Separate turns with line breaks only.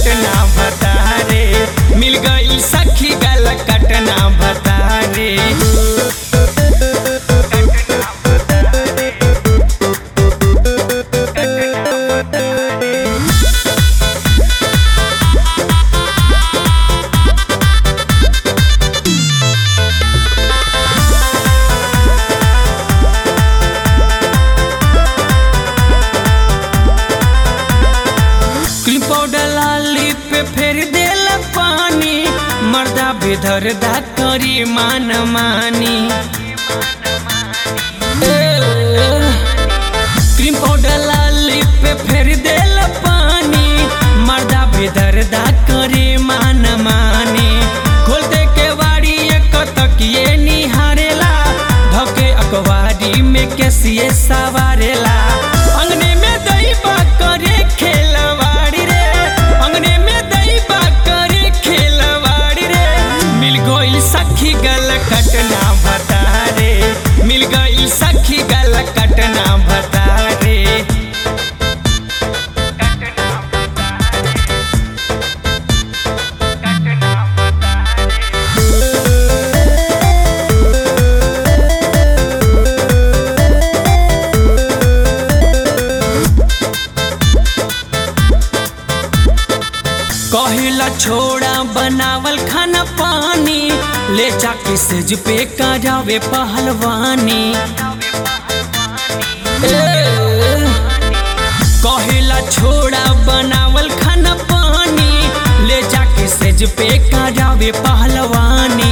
कटना भतारे मिल गई सखी गल कटना भतारे क्रीम पाउडर लाली पे फेर देल पानी मर्दा बेधर दा करी मान मानी ए, क्रीम पाउडर लाली पे फेर देल पानी मर्दा बेधर दा करी मान मानी खोल दे के वाड़ी एक तकिए निहारेला धके अकवारी में कैसिए सवारेला अंगने में दही करे खेलवाड़ी रे अंगने में दही करे खेलवाड़ी रे मिल गई सखी गल कटना भतारे मिल गई सखी गल कटना भतारे कहिला छोड़ा बनावल खाना पानी ले जाके सेज पे करावे पहलवानी ए, कहिला छोड़ा बनावल खाना पानी ले जाके सेज पे करावे पहलवानी